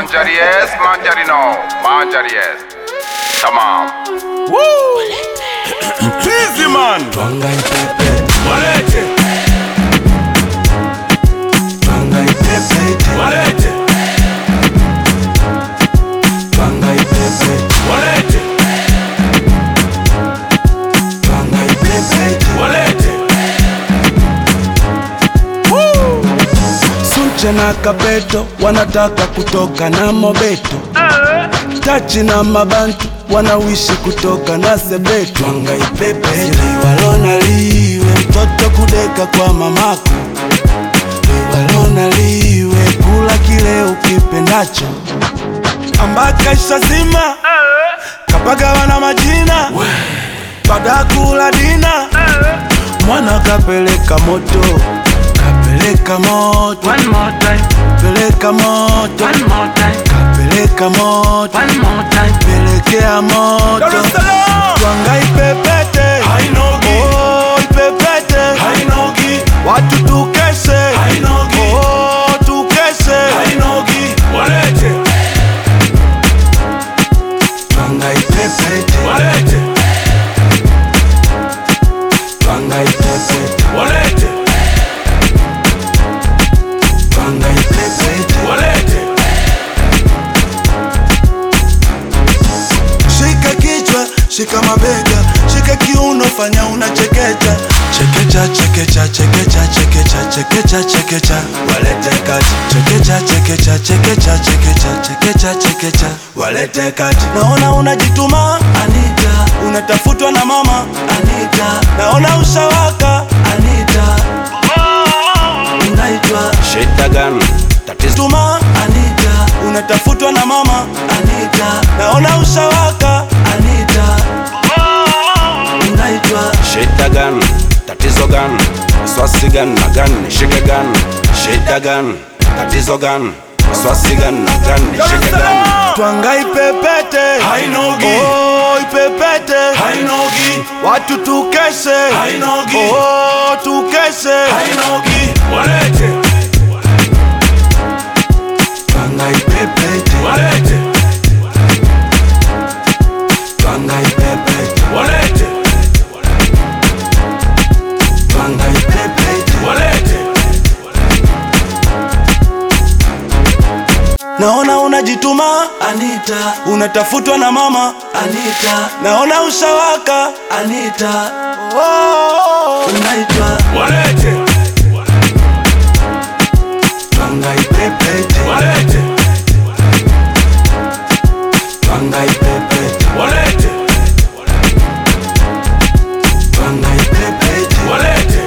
Manjari yes, manjari no. Manjari yes. Tamam. Mchizi man Twanga ipepe, walete twanga ipepe, walete twanga ipepe, walete twanga ipepe. walete Sunche na Kabeto wanataka kutoka na Mobeto, Tachi na Mabantu wanawishi kutoka na Sebeto. Twanga ipepe, liwalona liwe mtoto kudeka kwa mamako, liwalona liwe kula kile ukipendacho, ambaka ishazima kapagawa na majina baada ya kula dina mwana kapeleka moto kapeleka moto One more time, peleka moto one more time, kapeleka moto one more time. pelekea moto Dar es Salaam twanga ipepete Hainogi. oh, ipepete hainogi watu tukeshe Hainogi. oh, tukeshe hainogi walete twanga ipepete walete twanga ipepete walete twanga ipepete walete Shika kichwa, shika mabega, shika kiuno, fanya unachekecha. Chekecha, chekecha, chekecha, chekecha, chekecha, chekecha, walete kati. Chekecha, chekecha, chekecha, chekecha, chekecha, chekecha, walete kati. Naona unajituma Anita, unatafutwa na mama Anita, naona ushawaka Anita, unaitwa shida gani tatizo tuma Anita, unatafutwa na mama Anita, naona ushawaka Anita, unaitwa shida gani tatizo gani swasi gani na gani nishike gani shida gani tatizo gani swasi gani na gani nishike gani twanga ipepete Hainogi. oh, ipepete hainogi watu tukeshe Hainogi. oh, tukeshe hainogi walete twanga ipepete walete twanga ipepete walete twanga ipepete walete naona unajituma Anita, unatafutwa na mama Anita, naona ushawaka Anita, oh, unaitwa walete twanga ipepete walete twanga ipepete walete twanga ipepete walete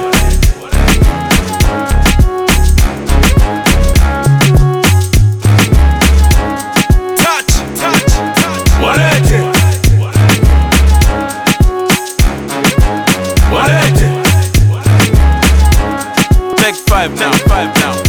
touch touch touch walete walete Take five now, five now.